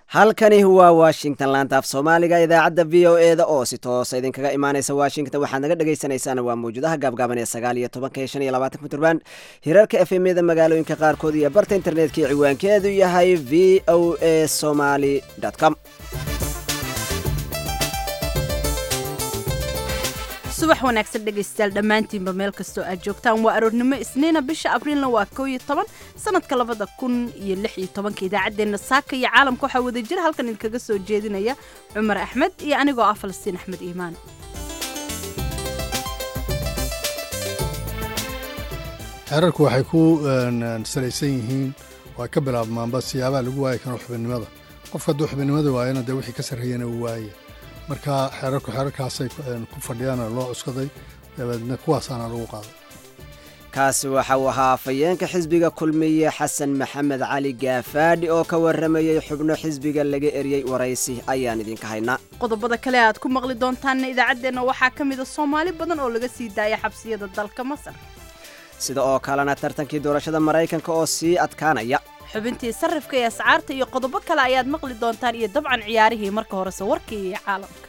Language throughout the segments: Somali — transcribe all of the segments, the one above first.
halkani waa washington laantaaf soomaaliga idaacadda v o e da oo si toosa idinkaga imaaneysa washington waxaad naga dhagaysanaysaan waa mawjadaha gaabgaaban ee sagaal iyo tobanka iyo shan iyo labaatan puntland hirarka f m da magaalooyinka qaarkood iyo barta internetka iyo ciwaankeedu yahay v o a somaly com subax wanaagsan dhegaystayaal dhammaantiinba meel kastoo aad joogtaan waa aroornimo isniina bisha abriilna waa koo iyo toban sanadka labada kun iyo lix iyo tobanka idaacaddeenna saaka iyo caalamka waxaa wada jira halkan idinkaga soo jeedinaya cumar axmed iyo anigoo ah falastiin axmed iimaan xeerarku waxay ku salaysan yihiin oo ay ka bilaabmaanba siyaabaha lagu waayi karo xubinimada qofka hadduu xubinimada waayana dee wixii ka sarreeyana uu waaye marka xeerarku xeerarkaasay ku fadhiyaan loo cuskaday dabeedna kuwaasaana lagu qaaday kaasi waxa uu ahaa afayeenka xisbiga kulmiye xasan maxamed cali gaafaadhi oo ka waramayey xubno xisbiga laga eryey waraysi ayaan idinka haynaa qodobada kale aad ku maqli doontaanna idaacaddeenna waxaa ka mida soomaali badan oo laga sii daaya xabsiyada dalka masar sida oo kalena tartankii doorashada maraykanka oo sii adkaanaya xubintii sarrifka ee ascaarta iyo qodobo kale ayaad maqli doontaan iyo dabcan ciyaarihii marka horese warkii iyo caalamka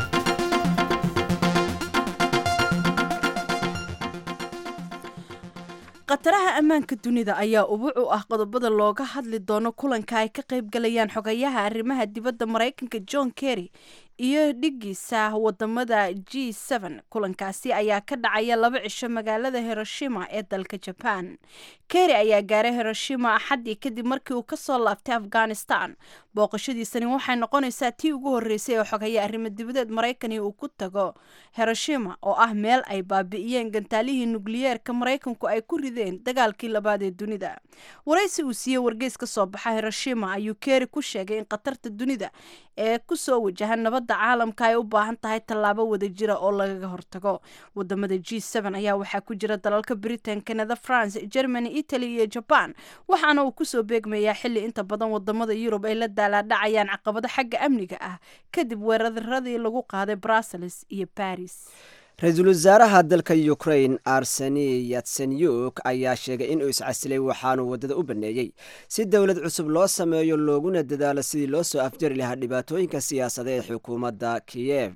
khataraha ammaanka dunida ayaa ubuc u ah qodobada looga hadli doono kulanka ay ka qayb galayaan xogayaha arrimaha dibadda maraykanka john kerry iyo dhigiisa wadamada g kulankaasi ayaa ka dhacaya laba cisho magaalada hiroshima ee dalka jaban kerry ayaa gaaray hiroshima axaddii kadib markii uu kasoo laabtay afghanistan booqashadiisani waxay noqonaysaa tii ugu horeysay ee xogaya arrimo dibadeed maraykani uu ku tago hiroshima oo ah meel ay baabi'iyeen gantaalihii nukliyeerka maraykanku ay ku rideen dagaalkii labaad ee dunida waraysi uu siiyey wargeys ka soo baxa hiroshima ayuu kerry ku sheegay in khatarta dunida ee kusoo wajaha nabadda caalamka ay u baahan tahay tallaabo wada jira oo lagaga hortago wadamada g ayaa waxaa ku jira dalalka britain canada france germany italy iyo jaban waxaana uu kusoo beegmayaa xili inta badan wadamada yurub ay la daalaadhacayaan caqabado xagga amniga ah kadib weeraradii lagu qaaday brussels iyo baris ra-iisul wasaaraha dalka ukrain arseni yatsenyuk ayaa sheegay inuu iscasilay waxaanuu waddada u baneeyey si dowlad cusub loo sameeyo looguna dadaalo sidii loo soo afjari lahaa dhibaatooyinka siyaasada ee xukuumadda kiyev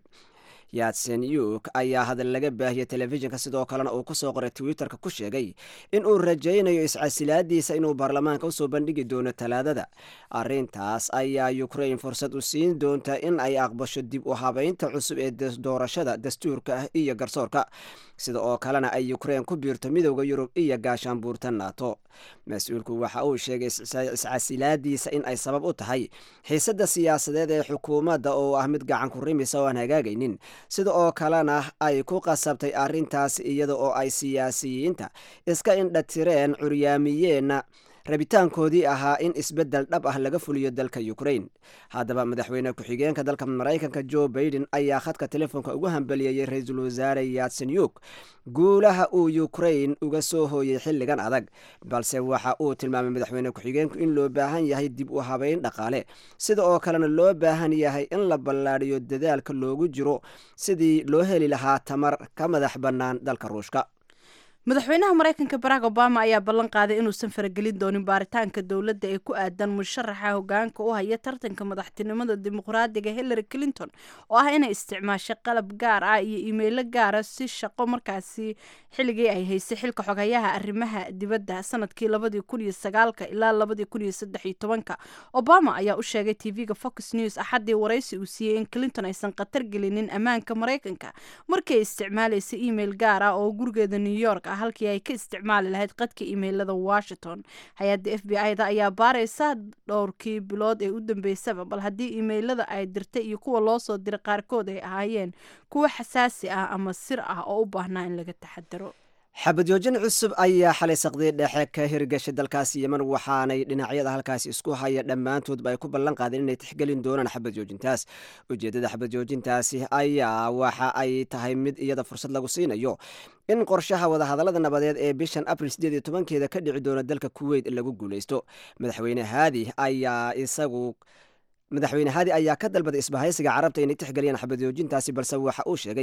yatsenyuk ayaa hadal laga baahiyey telefishinka sidoo kalena uu kusoo qoray twitterka ku sheegay in uu rajaynayo iscasilaadiisa inuu baarlamaanka usoo bandhigi doono talaadada arintaas ayaa ukrain fursad u siin doonta in ay aqbasho dib u habeynta cusub ee doorashada dastuurka ah iyo garsoorka sida oo kalena ay ukrain ku biirto midooda yurub iyo gaashaanbuurta nato mas-uulku waxa uu sheegay iscasilaadiisa in ay sabab u tahay xiisada siyaasadeed ee xukuumadda oo ah mid gacan ku rimisa oo aan hagaagaynin sida oo kalena ay ku qasabtay arrintaas iyada oo ay siyaasiyiinta iska indhatireen curyaamiyeenna rabitaankoodii ahaa in isbeddel dhab ah laga fuliyo dalka ukrain haddaba madaxweyne ku-xigeenka dalka maraykanka jo baiden ayaa khadka telefoonka ugu hambaliyeeyey ra-iisul wasaare yatsenyuk guulaha uu ukrain uga soo hooyey xilligan adag balse waxa uu tilmaamay madaxweyne ku-xigeenku in loo baahan yahay dib u habeyn dhaqaale sida oo kalena loo baahan yahay in la ballaadhiyo dadaalka loogu jiro sidii loo heli lahaa tamar ka madax bannaan dalka ruushka madaxweynaha maraykanka barack obama ayaa ballan qaaday inuusan faragelin doonin baaritaanka dowladda ee ku aadan musharaxa hogaanka u haya tartanka madaxtinimada dimuqraadiga hillary clinton oo ah inay isticmaashay qalab gaar ah iyo iimaylo gaara si shaqo markaasi xilligii ay haysay xilka xogayaha arrimaha dibadda sanadkii labadii kun iyo sagaalka ilaa labadii kun iyo saddex iyo tobanka obama ayaa u sheegay tv-ga fox news axaddii waraysi uu siiyey in clinton aysan khatar gelinin ammaanka maraykanka markii ay isticmaalaysay email gaar ah oo gurigeeda new york halkii ay ka isticmaali lahayd qadka imailada washington hay-adda f b i da ayaa baaraysa dhowrkii bilood ee u dambeysaba bal haddii imailada ay dirtay iyo kuwa loo soo diray qaarkood ay ahaayeen kuwo xasaasi ah ama sir ah oo u baahnaa in laga taxadaro xabadjoojin cusub ayaa xalay saqdii dhexe ka hirgashay dalkaasi yeman waxaanay dhinacyada halkaasi isku haya dhammaantoodba ay ku ballan qaadeen inay tixgelin doonaan xabadjoojintaas ujeeddada xabadjoojintaasi ayaa waxa ay tahay mid iyada fursad lagu siinayo in qorshaha wadahadallada nabadeed ee bishan abril sideed iyo tobankeeda ka dhici doona dalka kuweyt lagu guuleysto madaxweyne haadi ayaa isagu madaxweyne haadi ayaa ka dalbaday isbahaysiga carabta inay tixgeliyaan xabadjoojintaasi balse waxa uu sheegay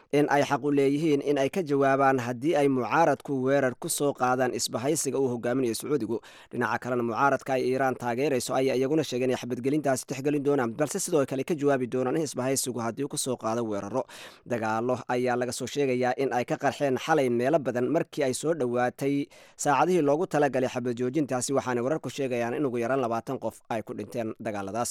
in ay xaq u leeyihiin in ay ka jawaabaan haddii ay mucaaradku weerar ku soo qaadaan isbahaysiga uu hogaaminayo sacuudigu dhinaca kalena mucaaradka ay iiraan taageerayso ayaa iyaguna sheegeen inay xabadgelintaasi tixgelin doonaan balse sidoo kale ka jawaabi doonaan in isbahaysigu haddii ku soo qaado weeraro dagaalo ayaa laga soo sheegayaa in ay ka qarxeen xalay meelo badan markii ay soo dhowaatay saacadihii loogu talagalay xabad joojintaasi waxaanay wararku sheegayaan in ugu yaraan labaatan qof ay ku dhinteen dagaaladaas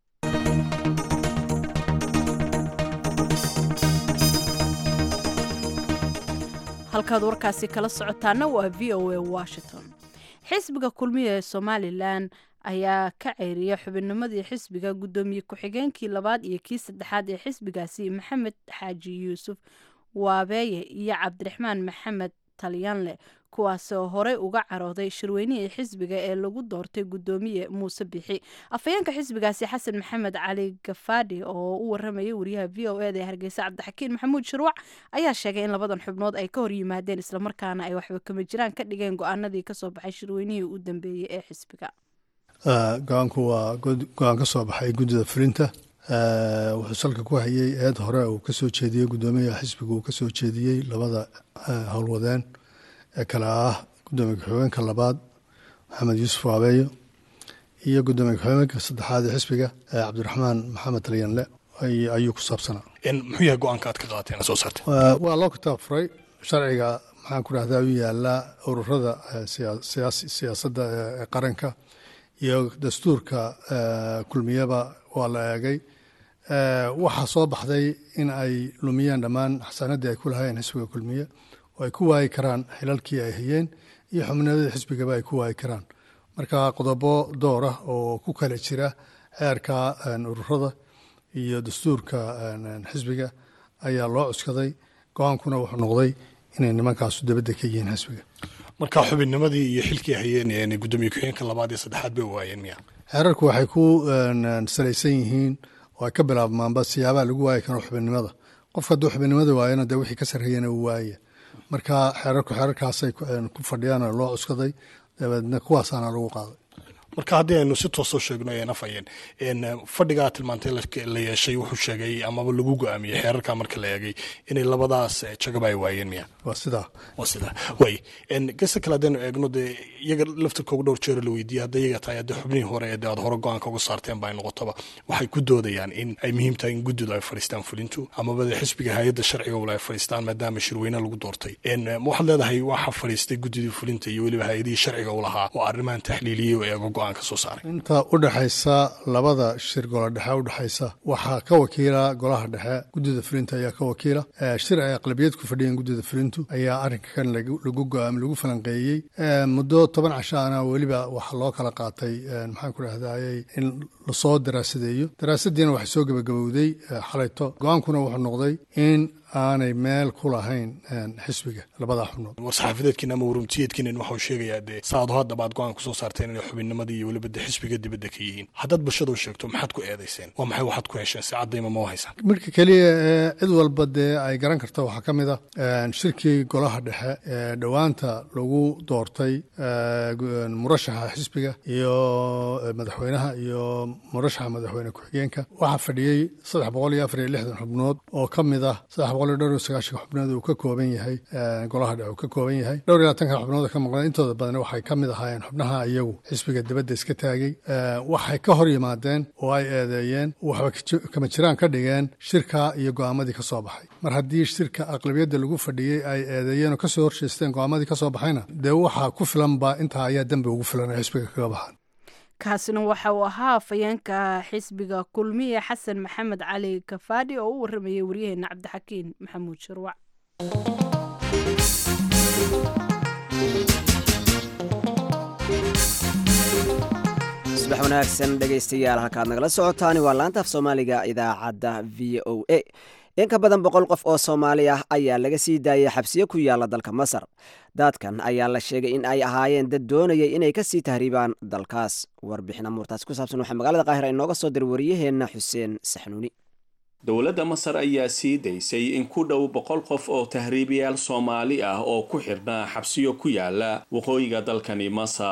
halkaad warkaasi kala socotaana waa v o a washington xisbiga kulmiya ee somalilan ayaa ka ceyriyay xubinnimadii xisbiga guddoomiye ku-xigeenkii labaad iyo kii saddexaad ee xisbigaasi maxamed xaaji yuusuf waabeeye iyo cabdiraxmaan maxamed talyanle kuwaasoo horey uga carooday shirweynihii xisbiga ee lagu doortay guddoomiye muuse bixi afhayeenka xisbigaasi xasan maxamed cali gafaadhi oo u waramayay wariyaha v o eda ee hargeysa cabdixakiin maxamuud shirwac ayaa sheegay in labadan xubnood ay ka hor yimaadeen islamarkaana ay waxba kama jiraan ka dhigeen go-aanadii kasoo baxay shirweynihii u dambeeyey ee xisbiga go-aanku waa go-aan ka soo baxay guddida fulinta wuxuu salka ku hayay eed hore uu ka soo jeediyey guddoomiyaha xisbiga uu ka soo jeediyey labada howlwadeen ee kale ah guddoomiye ku-xigeenka labaad maxamed yuusuf waabeeyo iyo guddoomiye ku-xigeenka saddexaad ee xisbiga cabdiraxmaan maxamed talyanle ayuu ku saabsanaa muxuu yahay go-aanka aad ka qaateen soo saartay waa loo kitaab furay sharciga maxaan ku dhahdaa u yaalaa ururada siyaasadda ee qaranka iyo dastuurka kulmiyaba waa la eegay waxaa soo baxday in ay lumiyeen dhammaan xasaanadii ay ku lahaayeen xisbiga kulmiye oo ay ku waayi karaan xilalkii ay hayeen iyo xubnimada xisbigaba ay ku waayi karaan marka qodobo door ah oo ku kala jira xeerka ururada iyo dastuurka xisbiga ayaa loo cuskaday go-aankuna wuxuu noqday inay nimankaasu dabadda ka yihiin xisbiga marka xubinnimadii iyo xilkii hayeen guddoomiye ku-xigeenka labaad iyo saddexaad bay waayeen miya xeerarku waxay ku salaysan yihiin oo ay ka bilaabmaanba siyaabaha lagu waayi karo xubinnimada qofka hadduu xubinnimada waayana dee wixii ka sarreeyana uu waaya marka xeerarku xeerarkaasay ku fadhiyaan oo loo cuskaday dabeedna kuwaasaana lagu qaaday marka haddii aynu si toosoo sheegno ee nafayeen fadhigaa tilmaantay la yeeshay wuxuu sheegay amaba lagu go-aamiyey xeerarka marka la eegay inay labadaas jagaba ay waayeen miya waa sidaa waa sidaa way gesta kale haddaynu eegno dee iyaga laftirkooga dhowr jeero la weydiiyey hadday iyaga tahay haddii xubnihii hore ee dee aad hore go-aanka uga saarteen ba ay noqotoba waxay ku doodayaan in ay muhiim tahay in guddidu ay fadhiistaan fulintu amaba dee xisbiga hay-adda sharciga wala ay fadhiistaan maadaama shirweyne lagu doortay waxaad leedahay waxa fadhiistay guddidii fulinta iyo weliba hay-adihii sharciga u lahaa oo arrimahan taxliiliyey oo eego go-aan inta u dhexaysa labada shir golo dhexe u dhexaysa waxaa ka wakiila golaha dhexe guddida fulinta ayaa ka wakiila shir ay aqlabiyad ku fadhiyeen guddida fulintu ayaa arrinkan lagu go-aam lagu falanqeeyey muddo toban cashaana weliba waxaa loo kala qaatay maxaan ku dhahdayey in lasoo daraasadeeyo daraasadiina waxay soo gebagabowday xalayto go-aankuna wuxuu noqday in aanay meel ku lahayn xisbiga labadaa xubnood war-saxaafadeedkiina ama warumtiyeedkiina waxau sheegayaa dee saado haddaba aad go-aan kusoo saarteen inay xubinnimadii iyo weliba de xisbiga dibadda ka yihiin haddaad bulshada u sheegto maxaad ku eedayseen waa maxay waxaad ku hesheen si caddayma ma haysaan marka keliya ee cid walba dee ay garan karta waxaa ka mid ah shirkii golaha dhexe ee dhowaanta lagu doortay murashaxa xisbiga iyo madaxweynaha iyo murashaxa madaxweyne ku-xigeenka waxaa fadhiyey saddex boqol iyo afar iyo lixdan xubnood oo ka mid ah saddex boqol iyo dhowr iyo sagaashanka xubnood uu ka kooban yahay golaha dhexe uu ka kooban yahay dhowr iyo labaatanka xubnood ka maqnaa intooda badan waxay ka mid ahaayeen xubnaha iyagu xisbiga dibadda iska taagay waxay ka hor yimaadeen oo ay eedeeyeen waxba kama jiraan ka dhigeen shirka iyo go-aamadii ka soo baxay mar haddii shirka aqlabiyadda lagu fadhiyey ay eedeeyeen oo kasoo horjeesteen go-aamadii ka soo baxayna dee waxaa ku filanba intaa ayaa dembi ugu filan ay xisbiga kaga baxaan kaasina waxa uu ahaa afayeenka xisbiga kulmiye xasan maxamed cali kafaadhi oo u waramayay waryaheena cabdixakiin maxamuud shirwac subax wanaagsan dhegaystayaal halkaad nagala socotaani waa laanta af soomaaliga idaacadda v o a in ka badan boqol qof oo soomaali ah ayaa laga sii daayay xabsiyo ku yaala dalka masar daadkan ayaa la sheegay in ay ahaayeen dad doonayay inay ka sii tahriibaan dalkaas warbixin amuurtaasi ku saabsan waxaa magaalada qaahira inooga soo diray wariyaheenna xuseen saxnuuni dowladda masar ayaa sii daysay in ku dhow boqol qof oo tahriibayaal soomaali ah oo ku xidhnaa xabsiyo ku yaala waqooyiga dalkani masar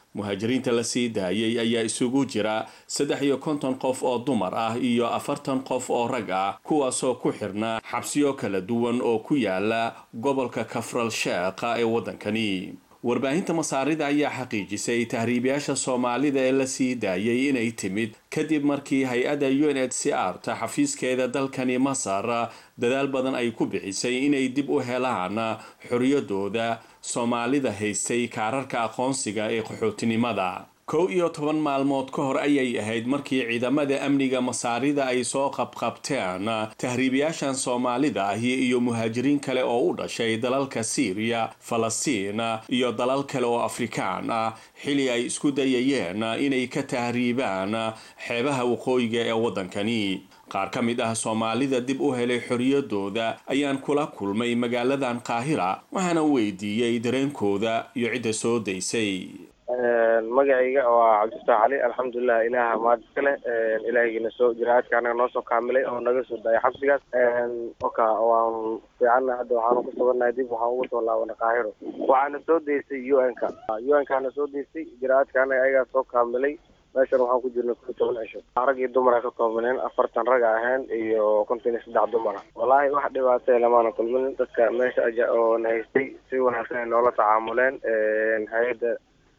muhaajiriinta la sii daayay ayaa isugu jira saddex iyo konton qof oo dumar ah iyo afartan qof oo rag ah kuwaasoo ku xirnaa xabsiyo kala duwan oo ku yaala gobolka kafral sheekha ee waddankani warbaahinta masaarida ayaa xaqiijisay tahriibayaasha soomaalida ee la sii daayay inay timid kadib markii hay-adda u n h c r ta xafiiskeeda dalkani masar dadaal badan ay ku bixisay inay dib u helaan xoriyadooda soomaalida haystay kaararka aqoonsiga ee qaxootinimada kow iyo toban maalmood ka hor ayay ahayd markii ciidamada amniga masaarida ay soo qabqabteen tahriibayaashan soomaalida ahi iyo muhaajiriin kale oo u dhashay dalalka siiriya falastiin iyo dalal kale oo afrikaan ah xili ay isku dayayeen inay ka tahriibaan xeebaha waqooyiga ee waddankani qaar ka mid ah soomaalida dib u helay xoriyadooda ayaan kula kulmay magaaladan qaahira waxaana weydiiyey dareenkooda iyo cidda soo daysay magacayga waa cabdifataax cali alxamdulilah ilaaha maad iska leh ilaahaygiina soo jiraadka anaga noo soo kaamilay oo naga soo daayay xabsigaas oka waan fiicanna hadda waxaanu ku sugannahay dib waxaan ugu soo laabana qaahiro waxaana soo daysay u n ka u n kaana soo daysay jiraadka anaga ayagaa soo kaamilay meeshan waxaan ku jirnay ku toban cisho rag iyo dumara ka koobneen afartan rag ahayn iyo konton iyo saddex dumara wallaahi wax dhibaatay lamaana kulmin dadka meesha aja oo na haystay si wanaagsan ay noola tacaamuleen hay-adda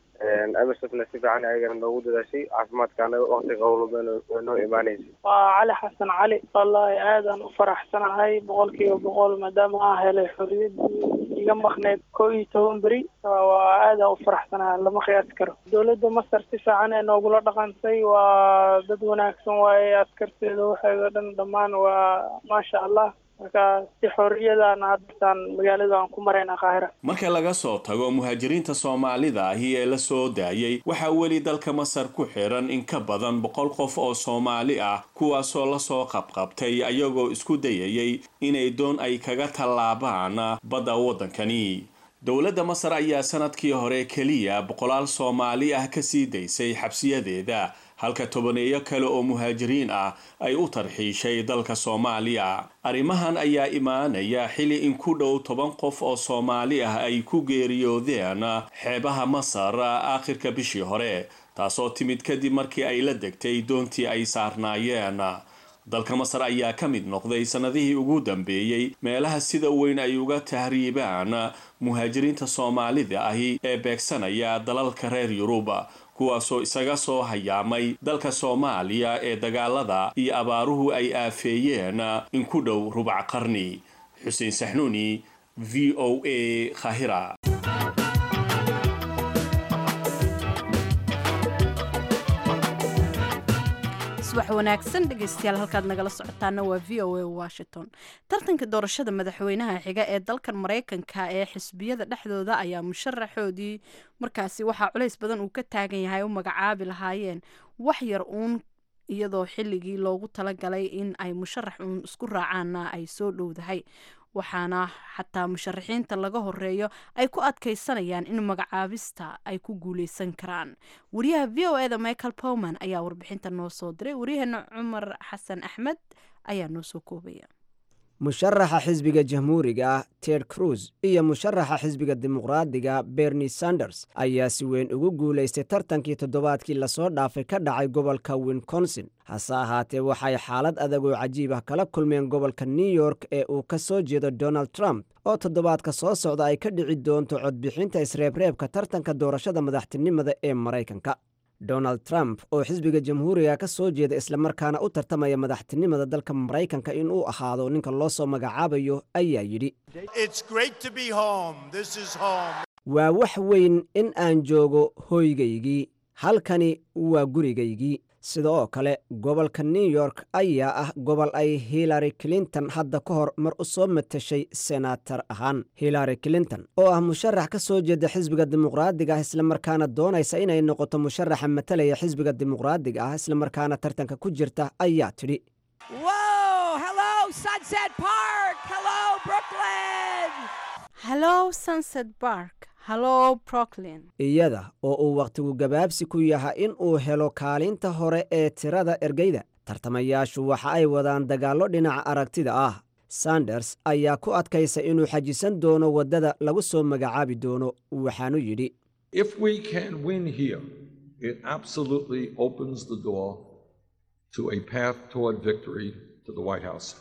amisna si fiican ayagana noogu dadaashay caafimaadkaana waktiga howlbeen way noo imaanaysay waa cali xasan cali wallaahi aadaan u faraxsanahay boqol kiiba boqol maadaama aan helay xorriyadii iga maqneyd koo iyo toban beri waa aadaan u faraxsanahay lama qiyaasi karo dowladda masar si fiican ee noogula dhaqantay waa dad wanaagsan waaye askarteeda waxeeda dhan dhammaan waa maasha allah marka si xorriyadaan haddasaan magaalada aan ku marayna qaahira marka laga soo tago muhaajiriinta soomaalida ahi ee la soo daayay waxaa weli dalka masar ku xiran in ka badan boqol qof oo soomaali ah kuwaasoo lasoo qabqabtay ayagoo isku dayayay inay doon ay kaga tallaabaan badda waddankani dowladda masar ayaa sanadkii hore keliya boqolaal soomaali ah ka sii daysay xabsiyadeeda halka tobaneeyo kale oo muhaajiriin ah ay u tarxiishay dalka soomaaliya arrimahan ayaa imaanaya xili in ku dhow toban qof oo soomaali ah ay ku geeriyoodeen xeebaha masar aakhirka bishii hore taasoo timid kadib markii ay la degtay doontii ay saarnaayeen dalka masar ayaa ka mid noqday sannadihii ugu dambeeyey meelaha sida weyn ay uga tahriibaan muhaajiriinta soomaalida ahi ee beegsanaya dalalka reer yurub kuwaasoo isaga soo hayaamay dalka soomaaliya ee dagaalada iyo abaaruhu ay aafeeyeen in ku dhow rubac qarni xuseen saxnuuni v o a khahira subax wanaagsan dhegeystayaal halkaad nagala socotaana waa v o a washington tartanka doorashada madaxweynaha xiga ee dalkan maraykanka ee xisbiyada dhexdooda ayaa musharaxoodii markaasi waxaa culays badan uu ka taagan yahay u magacaabi lahaayeen wax yar uun iyadoo xilligii loogu talagalay in ay musharax uun isku raacaanna ay soo dhowdahay waxaana xataa musharaxiinta laga horeeyo ay ku adkaysanayaan in magacaabista ay ku guuleysan karaan wariyaha v o eda michael powman ayaa warbixinta noo soo diray waryaheena cumar xasan axmed ayaa noo soo koobaya musharaxa xisbiga jamhuuriga ah ted cruz iyo musharaxa xisbiga dimuqraadiga bernie sanders ayaa si weyn ugu guulaystay tartankii toddobaadkii lasoo dhaafay ka dhacay gobolka winconsin hase ahaatee waxay xaalad adag oo cajiib ah kala kulmeen gobolka new york ee uu ka soo jeedo donald trump oo toddobaadka soo socda ay ka dhici doonto codbixinta isreebreebka tartanka doorashada madaxtinimada ee maraykanka donald trump oo xisbiga jamhuuriga ka soo jeeda islamarkaana u tartamaya madaxtinimada dalka maraykanka in uu ahaado ninka loo soo magacaabayo ayaa yidhi waa wax weyn in aan joogo hoygaygii halkani waa gurigaygii sida oo kale gobolka new york ayaa ah gobol ay hillary clinton hadda ka hor mar u soo matashay senatar ahaan hillary clinton oo ah musharax ka soo jeeda xisbiga dimuqraadiga ah islamarkaana doonaysa inay noqoto musharaxa matalaya xisbiga dimuqraadiga ah islamarkaana tartanka ku jirta ayaa tidhi hallo sunset bark hallo brooklyn iyada oo uu wakhtigu gabaabsi ku yahay in uu helo kaalinta hore ee tirada ergeyda tartamayaashu waxa ay wadaan dagaallo dhinaca aragtida ah sanders ayaa ku adkaysa inuu xajisan doono waddada lagu soo magacaabi doono waxaanu yidhi If we can win here, it absolutely opens the door to a path toward victory to the White House.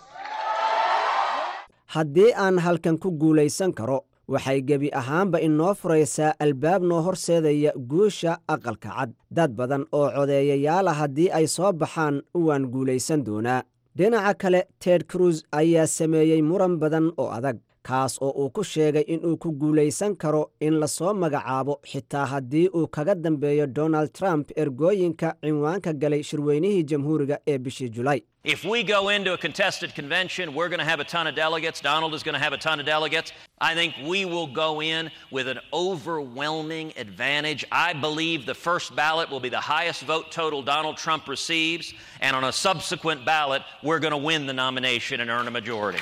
haddii aan halkan ku guulaysan karo waxay gebi ahaanba inoo furaysaa albaab noo horseedaya guusha aqalka cad dad badan oo codeeyayaala haddii ay soo baxaan waan guulaysan doonaa dhinaca kale ted cruz ayaa sameeyey muran badan oo adag kaas oo uu ku sheegay inuu ku guulaysan karo in lasoo magacaabo xitaa haddii uu kaga dambeeyo donald trump ergooyinka cinwaanka galay shirweynihii jamhuuriga ee bishii julay If we go into a contested convention, we're going to have a ton of delegates. Donald is going to have a ton of delegates. I think we will go in with an overwhelming advantage. I believe the first ballot will be the highest vote total Donald Trump receives, and on a subsequent ballot, we're going to win the nomination and earn a majority.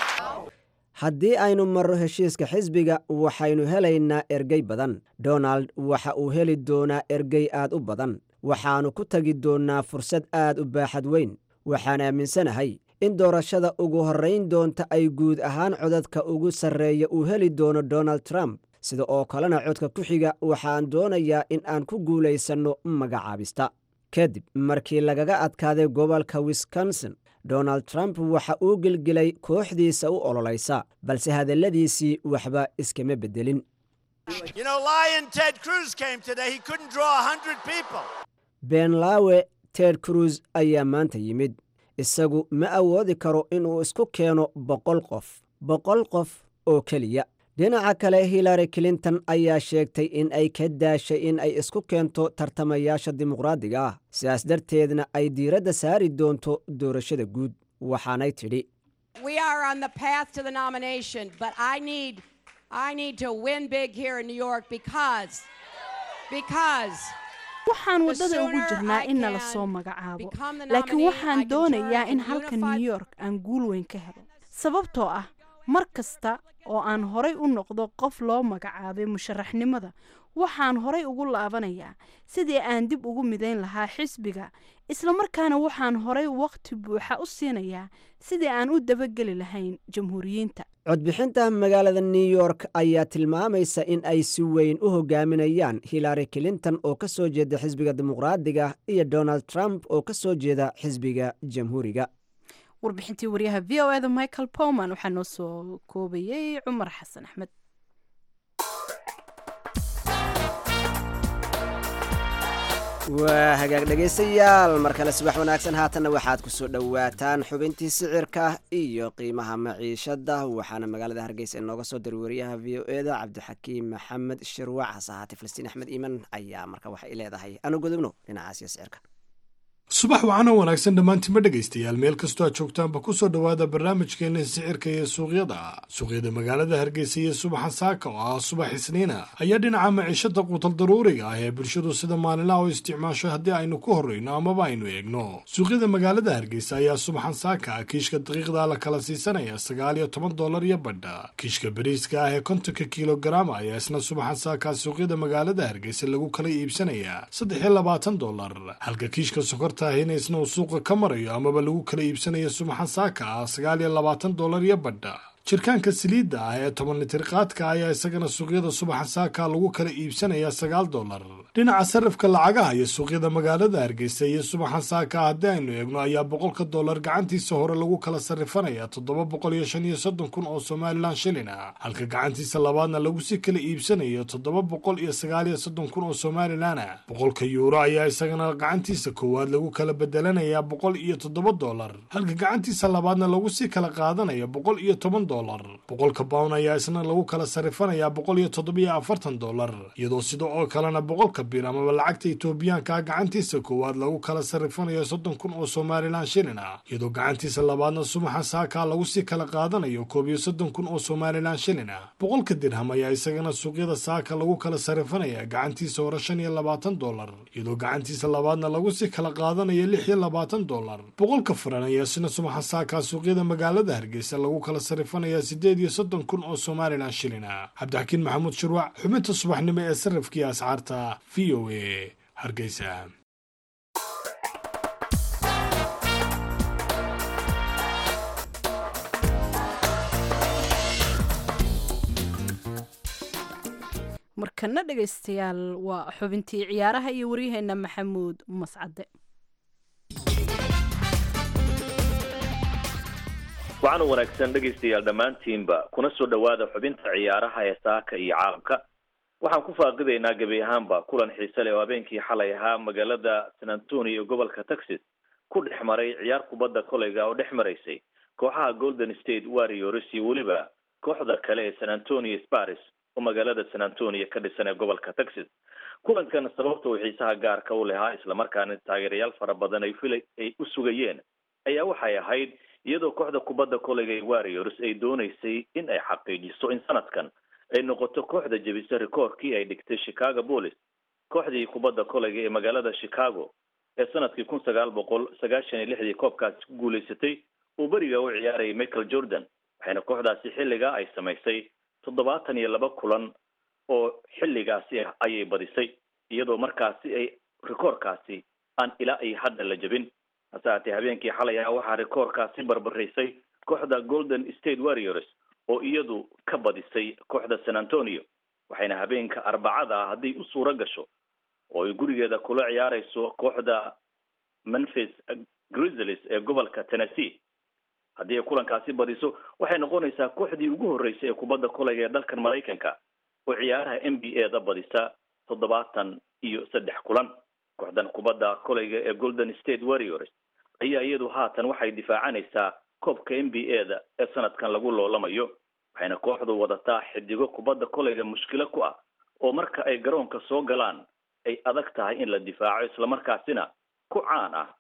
haddii aynu marro heshiiska xisbiga waxaynu helaynaa ergey badan donald waxa uu heli doonaa ergey aad u badan waxaannu ku tegi doonnaa fursad aad u baaxad weyn waxaan aaminsanahay in doorashada ugu horrayn doonta ay guud ahaan codadka ugu sarreeya uu heli doono donald trump sida oo kalena codka ku xiga waxaan doonayaa in aan ku guulaysanno magacaabista kadib markii lagaga adkaaday gobolka wisconsin donald trump waxa uu gelgelay kooxdiisa u ololaysa balse hadalladiisii waxba iskama beddelin You know, Lion Ted Cruz came today. He couldn't draw 100 people. beenlaawe ted cruz ayaa maanta yimid isagu ma awoodi karo inuu isku keeno boqol qof boqol qof oo keliya dhinaca kale hillary clinton ayaa sheegtay in ay ka daashay in ay isku keento tartamayaasha dimuqraadiga ah sidaas darteedna ay diiradda saari doonto doorashada guud waxaanay tidhi We are on the path to the nomination, but I need I need to win big here in New York because because waxaan waddada ugu jirnaa in nala soo magacaabo laakiin waxaan doonayaa in halka new york aan guul weyn ka helo sababtoo ah mar kasta oo aan horay u noqdo qof loo magacaabay musharaxnimada waxaan horay ugu laabanayaa sidii aan dib ugu midayn lahaa xisbiga islamarkaana waxaan horay waqti buuxa u siinayaa sidii aan u dabageli lahayn jamhuuriyiinta codbixinta magaalada new york ayaa tilmaamaysa in ay si weyn u hogaaminayaan hillary clinton oo ka soo jeeda xisbiga dimuqraadiga iyo donald trump oo ka soo jeeda xisbiga jamhuuriga warbixintii waryaha v o eda michael powman waxaa noo soo koobayey cumar xasan axmed waa hagaag dhegaystayaal mar kale subax wanaagsan haatanna waxaad ku soo dhowaataan xubintii sicirka iyo qiimaha maciishada waxaana magaalada hargeysa inooga soo diray wariyaha v o eda cabdixakiim maxamed shirwac hase ahaatee falastiin axmed iiman ayaa marka waxay leedahay anu gudubno dhinacaasiyo sicirka subax wacana wanaagsan dhammaantima dhegaystayaal meel kastoo aad joogtaanba ku soo dhowaada barnaamijkeena sicirka iyo suuqyada suuqyada magaalada hargeysa iyo subaxa saaka oo ah subax isniina ayaa dhinaca maciishada quutal daruuriga ah ee bulshadu sida maalinlaha u isticmaasho haddii aynu ku horreyno amaba aynu eegno suuqyada magaalada hargeysa ayaa subaxan saaka ah kiishka daqiiqda la kala siisanaya sagaal iyo toban dollar iyo badha kiishka bariiska ah ee kontonka kilogaram ayaa isna subaxan saaka suuqyada magaalada hargeysa lagu kala iibsanayaa saddex iyo labaatan dollar halka kiishka sokorta ahina isna uu suuqa ka marayo amaba lagu kala iibsanayo subaxan saaka ah sagaal iyo labaatan dollar iyo badha jirkaanka saliidda ah ee toban litir qaadka ayaa isagana suuqyada subaxa saaka lagu kala iibsanayaa sagaal dollar dhinaca sarifka lacagaha iyo suuqyada magaalada hargeysa iyo subaxan saaka haddii aynu eegno ayaa boqolka dollar gacantiisa hore lagu kala sarifanayaa toddoba boqol iyo shan iyo soddon kun oo somalilan shilin ah halka gacantiisa labaadna lagu sii kala iibsanayo toddoba boqol iyo sagaal iyo soddon kun oo somalilan ah boqolka yuuro ayaa isagana gacantiisa koowaad lagu kala bedelanayaa boqol iyo toddoba dollar halka gacantiisa labaadna lagu sii kala qaadanaya boqol iyo toban boqolka pown ayaa isna lagu kala sarifanayaa boqol iyo toddobiyo afartan dollar iyadoo sida oo kalena boqolka bir amaba lacagta etoobiyaanka gacantiisa koowaad lagu kala sarifanayo soddon kun oo somalilan shilin ah iyadoo gacantiisa labaadna subaxa saaka lagu sii kala qaadanayo koob iyo soddon kun oo somalilan shilin ah boqolka dirham ayaa isagana suuqyada saaka lagu kala sarifanaya gacantiisa hore shan iyo labaatan dollar iyadoo gacantiisa labaadna lagu sii kala qaadanayo lix iyo labaatan dollar boqolka furan ayaa isna subaxa saaka suuqyada magaalada hargeysa lagu kala sarifanayaa sideed iyo soddon kun oo somalilan shilin ah cabdixakiin maxamuud shirwac xubinta subaxnimo ee sarifkii ascaarta v o a hargeysa markana dhegaystayaal waa xubintii ciyaaraha iyo waryaheena maxamuud mascade waxaan u wanaagsan dhegaystayaal dhammaantiinba kuna soo dhowaada xubinta ciyaaraha ee saaka iyo caalamka waxaan ku faaqidaynaa gebi ahaanba kulan xiise leh oo habeenkii xalay ahaa magaalada san antonio ee gobolka texas ku dhex maray ciyaar kubadda koleyga oo dhex maraysay kooxaha golden state warriors iyo weliba kooxda kale ee san antonio sparis oo magaalada san antonio ka dhisan ee gobolka texas kulankan sababta uu xiisaha gaarka u lahaa islamarkaana taageerayaal fara badan ay fila ay u sugayeen ayaa waxay ahayd iyadoo kooxda kubadda koleyga ee warriors ay dooneysay in ay xaqiijiso in sanadkan ay noqoto kooxda jebisa rikoorkii ay dhigtay chicago police kooxdii kubadda koleyga ee magaalada chicago ee sanadkii kun sagaal boqol sagaashan iyo lixdii koobkaasi ku guulaysatay uu beriga u ciyaarayay michael jordan waxayna kooxdaasi xilligaa ay samaysay toddobaatan iyo laba kulan oo xilligaasi ah ayay badisay iyadoo markaasi ay rikoorkaasi aan ilaa iyo hadda la jebin hase haatee habeenkii xalay ah waxaa rikoorkaasi barbaraysay kooxda golden state warriors oo iyadu ka badisay kooxda san antonio waxayna habeenka arbacada ah hadday u suuro gasho oo ay gurigeeda kula ciyaarayso kooxda memphis grizzlies ee gobolka tennessee haddii ay kulankaasi badiso waxay noqonaysaa kooxdii ugu horreysay ee kubadda koleyga ee dalkan maraykanka oo ciyaaraha n b a da badisa toddobaatan iyo saddex kulan kooxdan kubadda koleyga ee golden state warriors ayaa iyadu haatan waxay difaacanaysaa koobka n b a da ee sanadkan lagu loolamayo waxayna kooxdu wadataa xidigo kubadda koleyga mushkilo ku ah oo marka ay garoonka soo galaan ay adag tahay in la difaaco islamarkaasina ku caan ah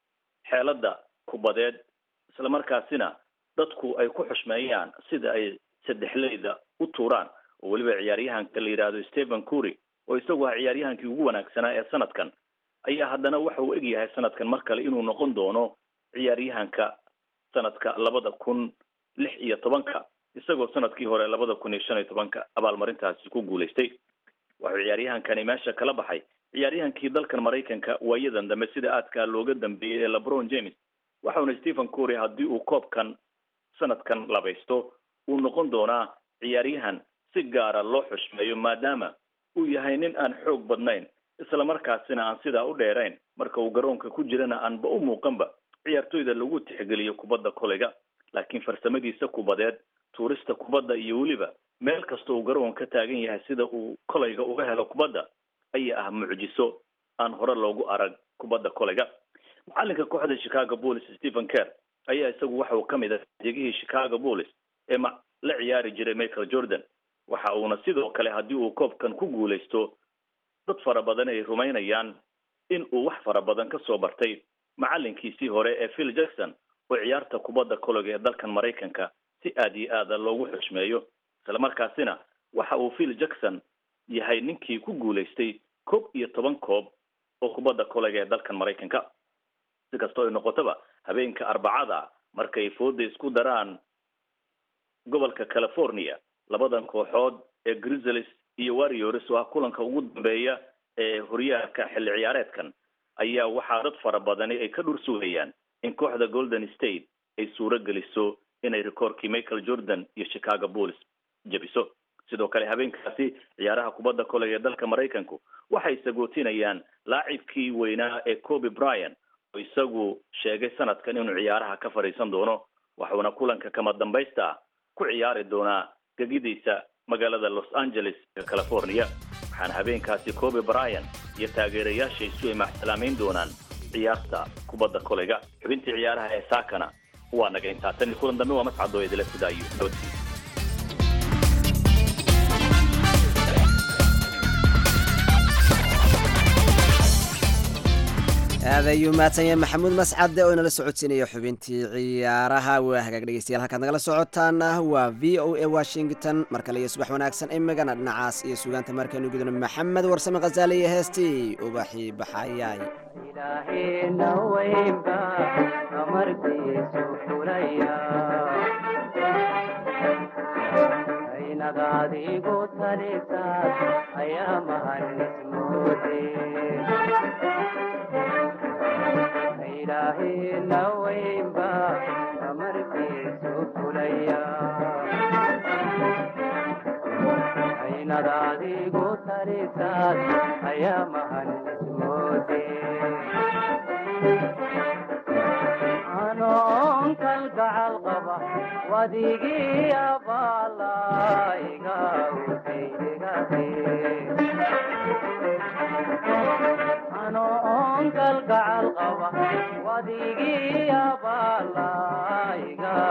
xeelada kubadeed islamarkaasina dadku ay ku xushmeeyaan sida ay saddexleyda u tuuraan oo weliba ciyaaryahanka la yidhaahdo stephen cury oo isagu ah ciyaaryahankii ugu wanaagsanaa ee sanadkan ayaa haddana waxa uu egyahay sanadkan mar kale inuu noqon doono ciyaaryahanka sanadka labada kun lix iyo tobanka isagoo sanadkii hore labada kun iyo shan iyo tobanka abaalmarintaasi ku guulaystay wuxuu ciyaaryahankani meesha kala baxay ciyaaryahankii dalkan maraykanka waayadan dambe sida aadkaa looga dambeeyey ee lebron james waxauna stephen cury haddii uu koobkan sanadkan labaysto uu noqon doonaa ciyaaryahan si gaara loo xushmeeyo maadaama uu yahay nin aan xoog badnayn islamarkaasina aan sidaa u dheerayn marka uu garoonka ku jirana aanba u muuqanba ciyaartoyda lagu tixgeliyo kubadda koleyga laakiin farsamadiisa kubadeed tuurista kubadda iyo weliba meel kasta uu garoonka ka taagan yahay sida uu koleyga uga helo kubadda ayaa ah mucjiso aan hore loogu arag kubadda koleyga macalinka kooxda chicago police stephen care ayaa isagu waxa uu ka mid ah adeegihii chicago police ee ma la ciyaari jiray michael jordan waxa uuna sidoo kale haddii uu koobkan ku guulaysto dad fara badan ay rumaynayaan in uu wax fara badan ka soo bartay macalinkiisii hore ee phil jackson oo ciyaarta kubadda koleyga ee dalkan maraykanka si aad iyo aada loogu xushmeeyo islamarkaasina waxa uu phil jackson yahay ninkii ku guulaystay koob iyo toban koob oo kubadda koleyga ee dalkan maraykanka si kastoo ay noqotaba habeenka arbacada markay fooda isku daraan gobolka california labadan kooxood ee grizzlies iyo warriors oo ah kulanka ugu dambeeya ee horyaalka xilli ciyaareedkan ayaa waxaa dad fara badani ay ka dhur sugayaan in kooxda golden state ay suuro geliso inay rikoorkii michael jordan iyo chicago bulls jebiso sidoo kale habeenkaasi ciyaaraha kubadda koleyga ee dalka maraykanku waxay sagootinayaan laacibkii weynaa ee coby bryan oo isagu sheegay sanadkan inuu ciyaaraha ka fadhiisan doono waxuuna kulanka kama dambaysta ah ku ciyaari doonaa gegidiisa magaalada los angeles ee california waxaana habeenkaasi coby bryan iyo taageerayaashaysu ay maxsalaamayn doonaan ciyaarta kubadda koleyga xubintii ciyaaraha ee saakana waa naga intaa tan iyo kulan dambe waa mascadoo idila sidaa iyo nabadgeliya aad ayuu mahadsan yahay maxamuud mascade oo inala socodsiinaya xubintii ciyaaraha waa hagaag dhegeystayaal halkaad nagala socotaana waa v o a washington mar kale iyo subax wanaagsan imigana dhinacaas iyo sugaanta markaynu gudano maxamed warsame khasaale iyo heestii ubaxii baxayaay adigu talisaad ayaa mahanismoode ilaahina weynba amarkiisu fulaya aynad adigu talisaad ayaa mahan ismoode anoon kalgacal qaba wadigii abaalaiga anoon kalgacal qaba wadigii abaalaiga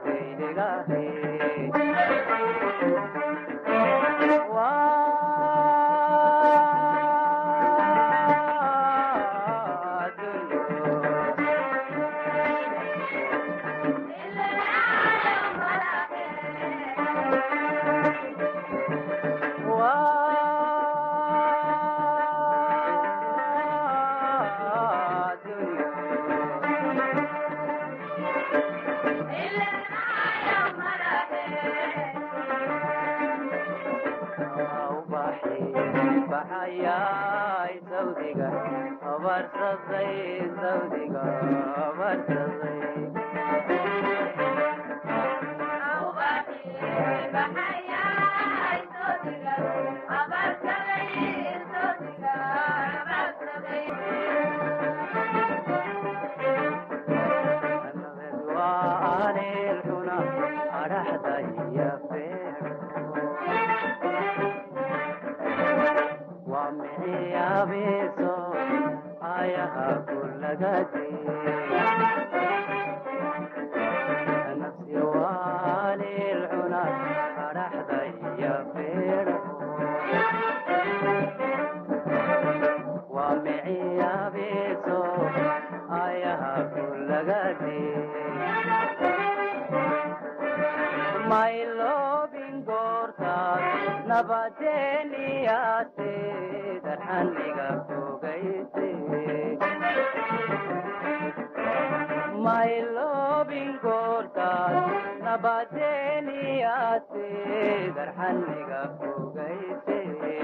baxayay sawdiga abarsaday sawdiga abarsaday anilxuna adhaxdaya waa miciyabiso ayaha kulagadi nafsi waalilxuna adhaxdaya feedho waa miciyabiso ayaha kulagadi maylobin goortaas nabadeeniyaase darxaniga fogayse maylobin goortaas nabadeeniyaase darxaniga fogayse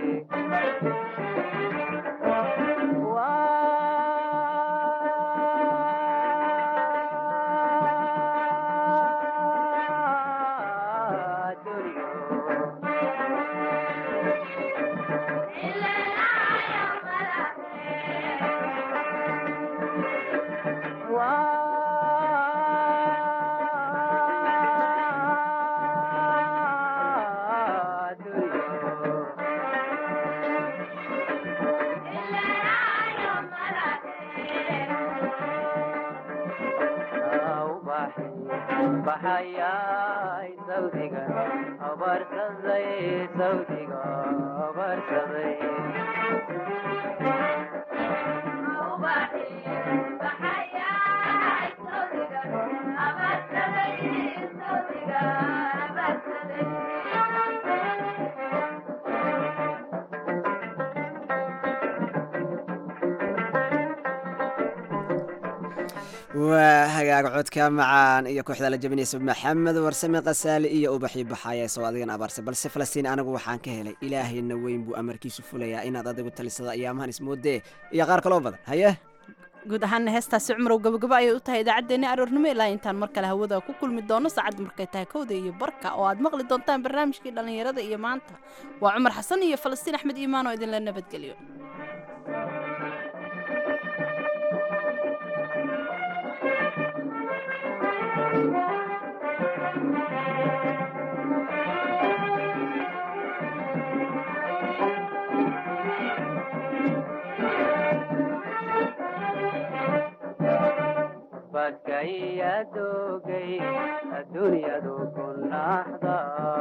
baxayay sawdiga abarsaday sawdiga abarsaday waa hagaag codka macaan iyo kooxda la jabinaysa maxamed warsame kasaali iyo ubaxii baxaaya soo adigan abaarsa balse falastiin anigu waxaan ka helay ilaahayna weyn buu amarkiisu fulayaa inaad adigu talisada ayaamahan ismoodee iyo qaar kaloo badan haye guud ahaana heestaasi cumrow gabagaba ayay u tahay idaacaddeenni aroornimo ilaa intaan mar kale hawada ku kulmi doono saacadda markay tahay kowda iyo barka oo aad maqli doontaan barnaamijkii dhallinyarada iyo maanta waa cumar xasan iyo falastiin axmed iimaan oo idinla nabadgeliyo badkayadogay adduunyadu ku naxda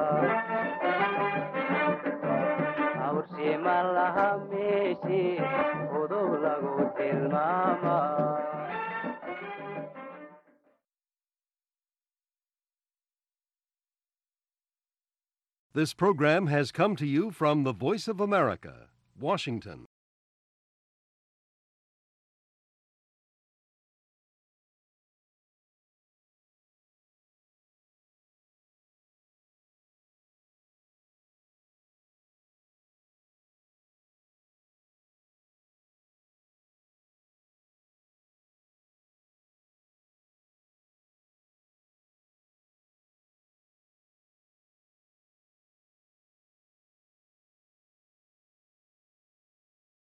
awrshima laha meeshi udub lagu tilmaama This program has come to you from the Voice of America, Washington.